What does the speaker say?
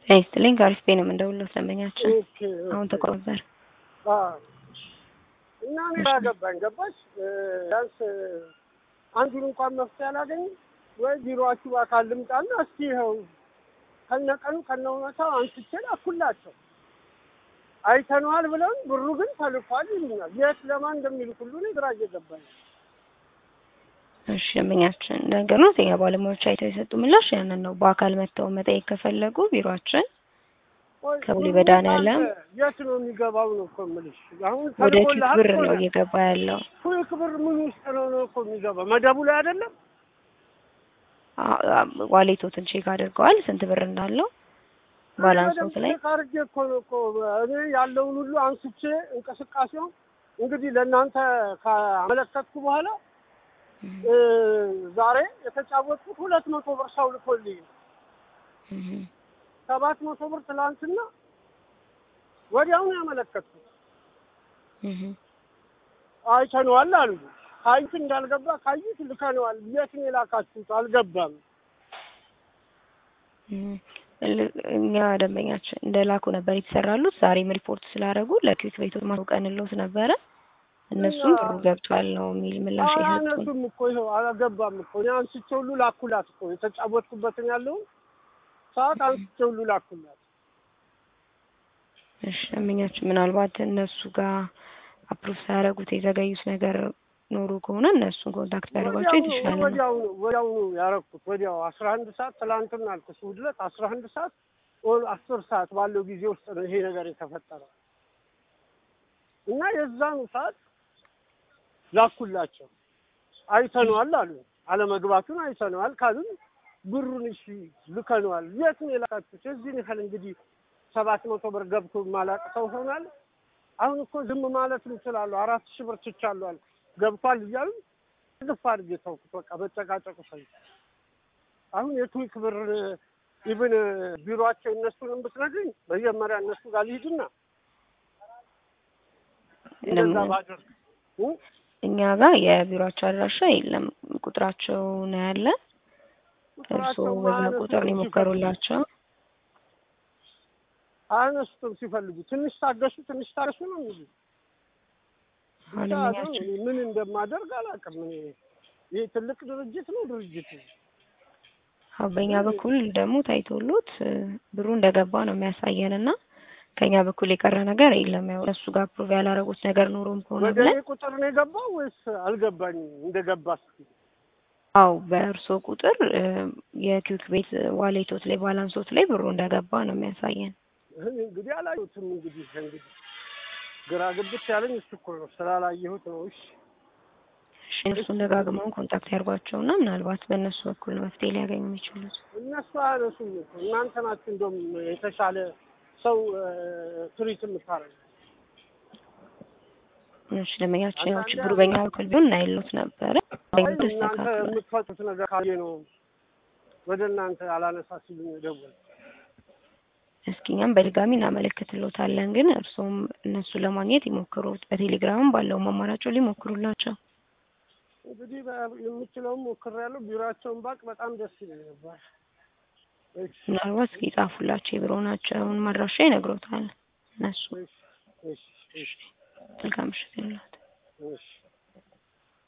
ጤና ይስጥልኝ ከአሪፍ ቤት ነው የምንደውለው ደንበኛችን ኦኬ አሁን ተቆረጠር አዎ። እና እኔ ገባኝ ገባሽ ቢያንስ አንዱን እንኳን መፍትሄ አላገኝም ወይ ቢሮአችሁ በአካል ልምጣና እስኪ ይኸው ከነቀኑ ከነ እውነታው አንስቼ ላኩላቸው አይተነዋል ብለን ብሩ ግን ተልኳል ይሉኛል። የት ለማን እንደሚልክ ሁሉ እኔ ግራ እየገባኝ ነው። እሺ ደንበኛችን ነገር ነው ጤና ባለሙያዎች አይተው የሰጡ ምላሽ ያንን ነው። በአካል መጥተው መጠየቅ ከፈለጉ ቢሮአችን ቆይ ከቡሌ ብሩ መድኃኒዓለም አንተ የት ነው የሚገባው ነው እኮ የምልሽ። አሁን ወደ ኪክ ተልኮልሃል ብር እኮ ነው ነው። እየገባ ያለው። ኩክ ብር ምን ውስጥ ነው ነው እኮ የሚገባው መደቡ ላይ አይደለም። አ- አ- ዋሌቶትን ቼክ አድርገዋል ስንት ብር እንዳለው ባላንሶት ላይ ቼክ አድርጌ እኮ ነው እኮ እኔ ያለውን ሁሉ አንስቼ እንቅስቃሴውን እንግዲህ ለእናንተ ካመለከትኩ በኋላ እ ዛሬ የተጫወትኩት ሁለት መቶ ብር ሰው ልኮልኝ ነው። እህ፣ ሰባት መቶ ብር ትላንትና ወዲያውኑ ያመለከትኩት እህ። አይተነዋል አሉ። ካዩት እንዳልገባ ካዩት ልከነዋል። የት ነው የላካችሁት? አልገባም። እህ። ል- እኛ ደንበኛችን እንደላኩ ነበር የተሰራሉት። ዛሬም ሪፖርት ስላደረጉ ለኪክ ቤቶች ማውቀንሎት ነበረ። እነሱም እና- ብሩ ገብቷል ነው የሚል ምላሽ የሰጡን። አያነሱም እኮ ይኸው አልገባም እኮ እኔ አንስቼ ሁሉ ላኩላት እኮ የተጫወትኩበትን ያለውን ሰዓት አንስቼ ሁሉ ላኩላት። እሺ ደንበኛችን ምናልባት እነሱ ጋር አፕሩቭ ሳያደርጉት የዘገዩት ነገር ኖሮ ከሆነ እነሱን ኮንታክት ቢያደርጓቸው የተሻለ ነው። ወዲያውኑ ወዲያውኑ ያረኩት ወዲያው አስራ አንድ ሰዓት ትላንትና አልኩሽ እሑድ ዕለት አስራ አንድ ሰዓት ኦር አስር ሰዓት ባለው ጊዜ ውስጥ ነው ይሄ ነገር የተፈጠረው እና የዛኑ ሰዓት ላኩላቸው። አይተነዋል አሉ። አለመግባቱን አይተነዋል ካሉን ብሩን እሺ ልከነዋል። የት ነው የላካችሁት? የዚህን ያህል እንግዲህ ሰባት መቶ ብር ገብቶ ማላቅ ሰው ሆናል። አሁን እኮ ዝም ማለት እንችላለሁ። አራት ሺህ ብር ትቻለሁ አልኩ ገብቷል እያሉ ግፍ አድርጌ ተውኩት። በቃ በጨቃጨቁ ሰው አሁን የቱዊክ ብር ኢቭን ቢሮአቸው እነሱንም ብትነግሪኝ መጀመሪያ እነሱ ጋር ልሂድና እንደዛ ለምን? ባደርግ እ? እኛ ጋር የቢሮአቸው አድራሻ የለም። ቁጥራቸው ነው ያለ። እርስዎ ቁጥራቸው በዛ ማነሱን ቁጥር ነው የሞከሩላቸው። አያነሱትም ሲፈልጉ ትንሽ ታገሱ፣ ትንሽ ታገሱ ነው የሚሉ ብቻ ነው አለምኛችን እኔ ምን እንደማደርግ አላውቅም። እኔ ይሄ ትልቅ ድርጅት ነው ድርጅቱ አዎ፣ በእኛ በኩል ደግሞ ታይቶሎት እ፣ ብሩ እንደገባ ነው የሚያሳየን እና ከኛ በኩል የቀረ ነገር የለም። ያው እነሱ ጋር ፕሩቭ ያላረጉት ነገር ኖሮም ከሆነ ወደ እኔ ብለን ቁጥር ነው የገባው ወይስ አልገባኝም? እንደገባ እስኪ አው በእርስዎ ቁጥር እ፣ የኪክ ቤት ዋሌቶት ላይ ባላንሶት ላይ ብሩ እንደገባ ነው የሚያሳየን። እኔ እንግዲህ አላየሁትም። እንግዲህ እንግዲህ ግራ ግብት ያለኝ እሱ እኮ ነው ስላላየሁት ነው። እሺ እሺ እነሱን ደጋግመውን ኮንታክት ያርጓቸውና ምናልባት በእነሱ በኩል ነው መፍትሄ ሊያገኙ የሚችሉት። እነሱ አያነሱም እኮ እናንተ ናችሁ እንደውም የተሻለ ሰው ትሪት የምታረጉ። እሺ ደንበኛችን ያው ችግሩ በእኛ በኩል ቢሆን እናይሎት ነበረ አይ እናንተ ተስተካክሏል። የምትፈቱት ነገር ካየ ነው ወደ እናንተ አላነሳ ሲሉኝ ደወል እስኪ እኛም በድጋሚ እናመለክትሎታለን፣ ግን እርስዎም እነሱ ለማግኘት ይሞክሩት። በቴሌግራምም ባለውም አማራጭ ሊሞክሩላቸው። እንግዲህ በ- የምችለውም ሞክሬያለሁ። ቢሮአቸውን ባቅ በጣም ደስ ይለኝ ነበር። እሺ ምናልባት እስኪ ጻፉላቸው የቢሮናቸውን ማድራሻ ይነግሮታል። እነሱ እሺ እሺ እሺ መልካም ምሽት ይሁንልዎት። እሺ